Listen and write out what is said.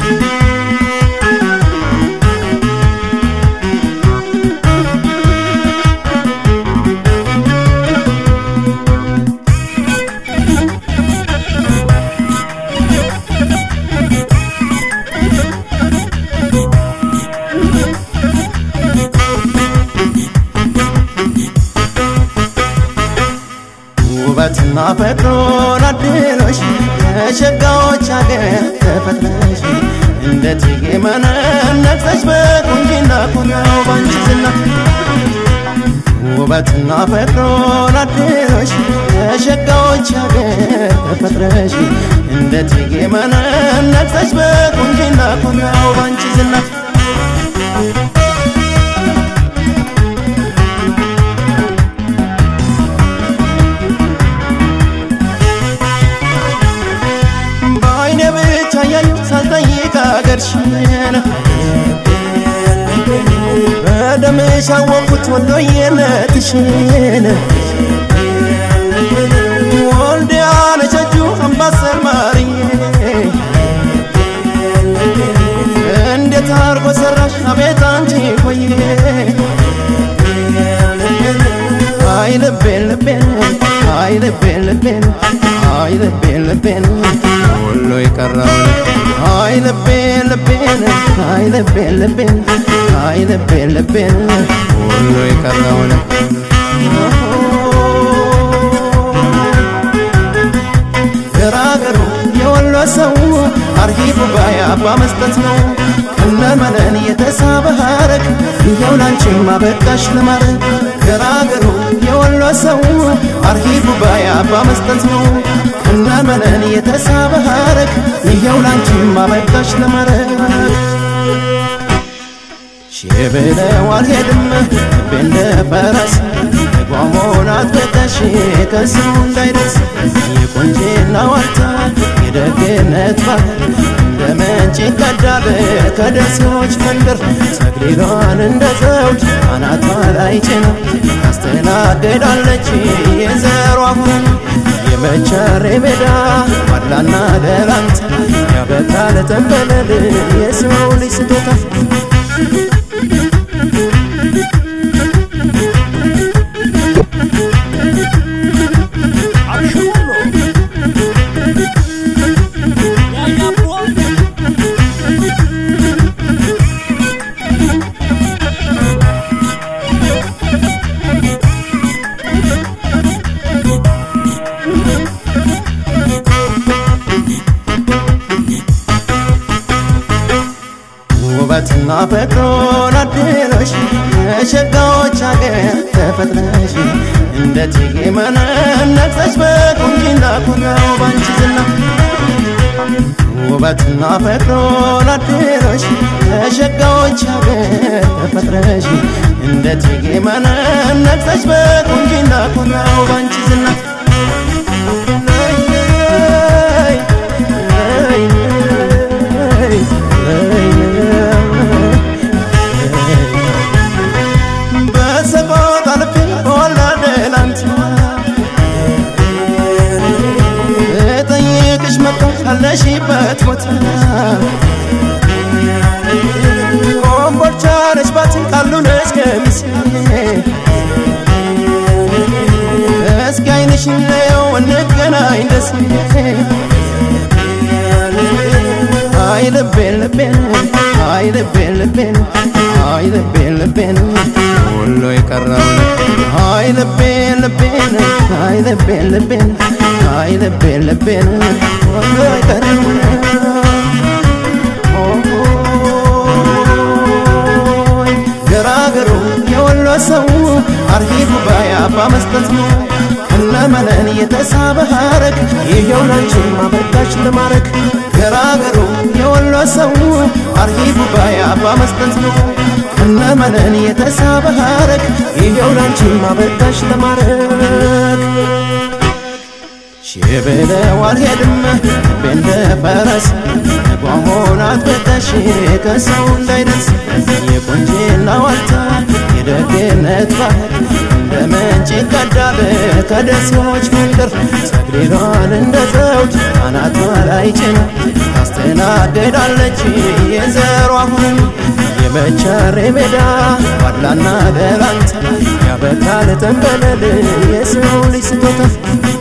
ውበትና ፈቅሮን አድሎሽ ከሸጋዎች አገር ተፈጥረሽ እንደ እቴጌ መነን ነግሰሽ በቁንጅና ኮራው ባንቺ ዝና ውበትና ፈቅሮን አድሎሽ ከሸጋዎች አገር ተፈጥረሽ እንደ እቴጌ መነን ነግሰሽ በቁንጅና ኮራው ባንቺ ዝና በአይኔ ብቻ ያየሁ ሳልጠይቅ አገርሽን በደምሽ አወቅኩት ወሎዬነትሽን ወልዲያ ነቸጁ አምባሰል ማርዬ እንዴት አርጎ ሰራሽ አቤት አንቺ ቆየ አይ ልቤን ልቤን አይ ልቤን ልቤን አይ ልቤን ልቤን ሁሉ የቀረውን አይ ልቤን ልቤን አይ ልቤን ልቤን አይ ልቤን ልቤን ሁሉ የቀረውን ገራገሩ የወሎ ሰው አርሂቡ ባይ አባ መስጠት ነው እነመነን የተሳበ ሀረግ ይኸው ላንቺም አበቃሽ ለማድረግ ገራገሩ የወሎ ሰው አርሂቡ ባይ አባ መስጠት ነው እነመነን የተሳበ ሀረግ ይኸው ላንቺም አበቃሽ ለማድረግ ሺህ ብለው አልሄድም ልቤ እንደ ፈረስ ጓሞን አጥብቀሽ ከሰው እንዳይደርስ የቆንጅና ዋልታ የደግነት ባህል እንደ ምንጭ ይቀዳል ከደሴዎች መንደር ሰግሊሏን እንደ ዘውድ አናቷ ላይ ጭና ታስተናግዳለች የዘሯ ሁን የመቻሬ ሜዳ ዋላና ደላንታ ያበቃል ተንበለል የሰው ልጅ ስጦታ ውበትና ፈቅሮን አድሎሽ የሸጋዎች አገር ተፈጥረሽ እንደ እቴጌ መነን ነግሰሽ በቁንጅና ኮራው ባንቺ ዝና ውበትና ፈቅሮን አድሎሽ የሸጋዎች አገር ተፈጥረሽ እንደ እቴጌ መነን ነግሰሽ በቁንጅና ኮራው ባንቺ ዝና በሰቆጣ ልቤ በወላደ ላንቺ እጠይቅሽ መጣሁ ካለሽበት ቦታ ኮምቦልቻ ነሽ ባቲ ቃሉ ነሽ ገሚሴ እስኪ አይንሽን ለየው እንገናኝ ደሴ አይ ልቤን ልቤን አይ ልቤን ልቤን አይ ልቤን ልቤን ሁሉ የቀረውን አይ ልቤን ልቤን አይ ልቤን ልቤን አይ ልቤን ልቤን ሁሉ የቀረውን ገራገሩ የወሎ ሰው አርሂቡ ባይ አባ መስጠት ነው እነመነን የተሳበ ሀረግ ይኸው ላንቺም አበቃሽ ለማድረግ ገራገሩ የወሎ ሰው አርሂቡ ባይ አባ መስጠት ነው እነመነን የተሳበ ሀረግ ይኸው ላንቺም አበቃሽ ለማድረግ ሺህ ብለው አልሄድም ልቤ እንደ ፈረስ ጓሞን አጥብቀሽ ከሰው እንዳይደርስ የቆንጅና ዋልታ የደግነት ባህል እንደ ምንጭ ይቀዳል ከደሴዎች መንደር ሰግሊሏን እንደ ዘውድ አናቷ ላይ ጭና ታስተና ትናገዳለች የዘሯ ሁን የመቻሬ ሜዳ ዋላና ደላንታ ያበቃል ተንበለል የሰው ልጅ ስጦታ